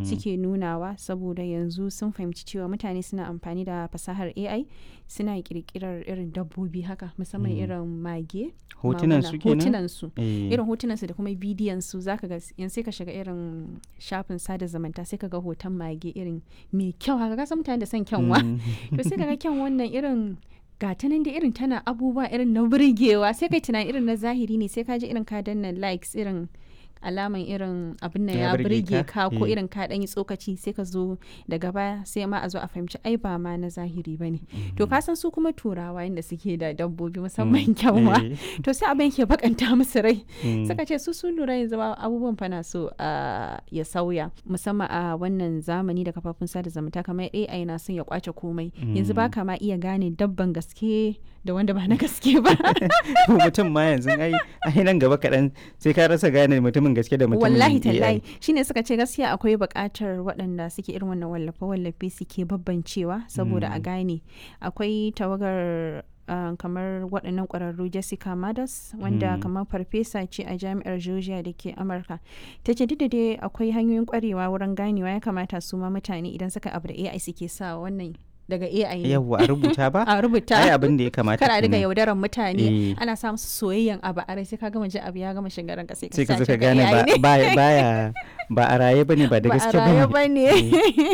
suke nunawa saboda yanzu sun fahimci cewa mutane suna amfani da fasahar ai suna kirkirar irin dabbobi haka musamman irin mage hotunan maguna, su kenan hotunan su Eh, irin hotunan su da kuma bidiyon su zaka ga yanzu sai ka shiga irin shafin sada zumunta sai ka ga hoton mage irin mai kyau haka ka san mutane da son kyanwa mm, to sai kaga kyan wannan irin gata nan da irin tana abubuwa irin na burgewa sai kai tunani irin na zahiri ne sai ka ji irin ka danna likes irin alaman irin abin nan Ya ya burge burge ka? ka ko Eh. irin ka dan yi tsokaci sai ka zo daga baya sai ma a zo a fahimci ai ba ma na zahiri bane to ka san su kuma turawa inda suke da dabbobi musamman kyanwa eh, to sai abin ke bakanta musu rai mm, suka ce su sun lura yanzu ba abubuwan fana so a ya sauya musamman a wannan zamani da kafafun sada zumunta kamar AI na son ya kwace komai yanzu ba ka ma iya gane dabban gaske da wanda ba na gaske ba mutum ma yanzu ai ai nan gaba kaɗan sai ka rasa gane mutumin gaske da mutumin wallahi AI. tallahi shine suka ce gaskiya akwai buƙatar waɗanda suke irin wannan wallafe wallafe suke babbancewa saboda a gane akwai tawagar uh, kamar waɗannan ƙwararru Jessica Madas wanda Mm. kamar farfesa ce a jami'ar Georgia da ke Amurka ta ce duk da dai akwai hanyoyin ƙwarewa wurin ganewa ya kamata su ma mutane idan suka abu da AI suke sa wannan daga AI ne yawwa a rubuta ba a rubuta ai abin da ya kamata kar a riga kenan. yaudaran mutane Eh. ana sa musu soyayyen abu a rai sai ka gama ji abu ya gama shiga ranka sai ka sai ka zo sace ka gane AI ba ne. ba- baya ba a raye bane ba da ba a gaske raye bane ba ne